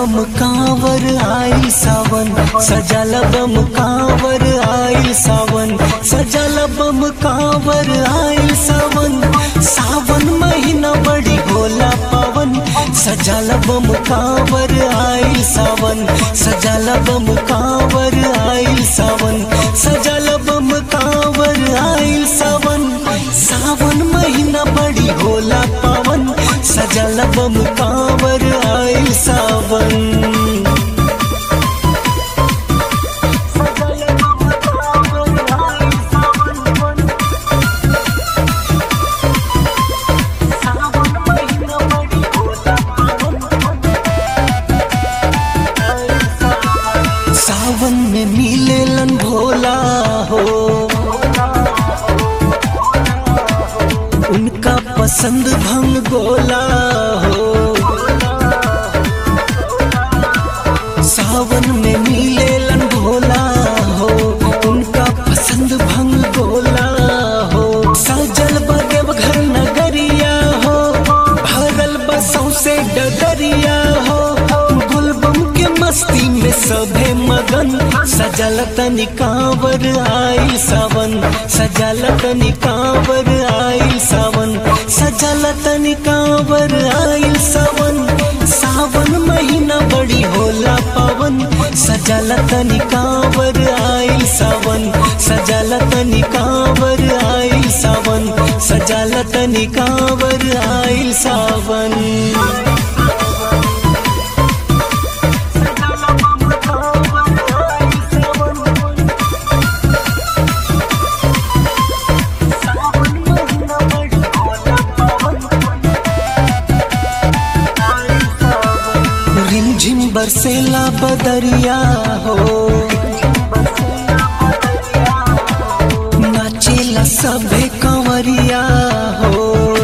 बम कांवर आई सावन सजल बम कांवर आई सावन सजल बम कांवर आई सावन सावन महीना बड़ी भोला पावन सजल बम कांवर आई सावन सजल बम कांवर आई सावन सजल बम कांवर आई सावन सावन महीना बड़ी भोला पावन सजल बम कांवर आई सावन सावन में मिलेलन भोला हो उनका पसंद भंग गोला हो सावन में मिलेलन भोला हो उनका पसंद भंग गोला हो सजल बदेव घर नगरिया हो भरल बसों से डगरिया हो गुलबम के मस्ती में सभे मगन सजल तनी कांवर आई सावन सजल तनी कांवर आई सावन सजल तनी कांवर आई सावन सावन महीना बड़ी होला पावन सजल तनी कांवर आई सावन सजल तनी कांवर आई सावन सजल तनी कांवर आई सावन रिमझिम बरसेला बदरिया हो नाचेला सभे कंवरिया हो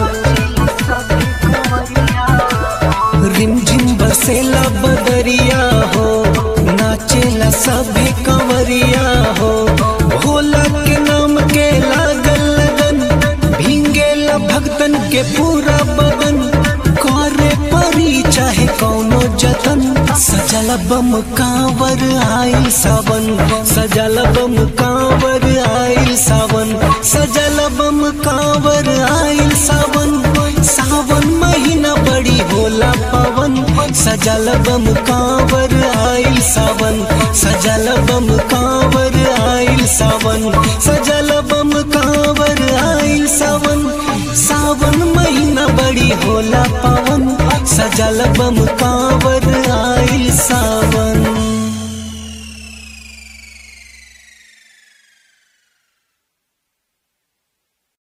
रिमझिम बरसेला बदरिया हो नाचेला सभे कंवरिया हो भोला के नाम के लागल लगन भींगेला भक्तन के पूरा बदन करे परी चाहे कौनो जतन सजल बम कांवर आई सावन सजल बम कांवर आई सावन सजल बम कांवर आई सावन सावन महीना बड़ी होला पवन सजल बम कांवर आई सावन सजल बम कांवर आई सावन सजल बम कांवर आई सावन सावन महीना बड़ी होला पवन सजल बम कांवर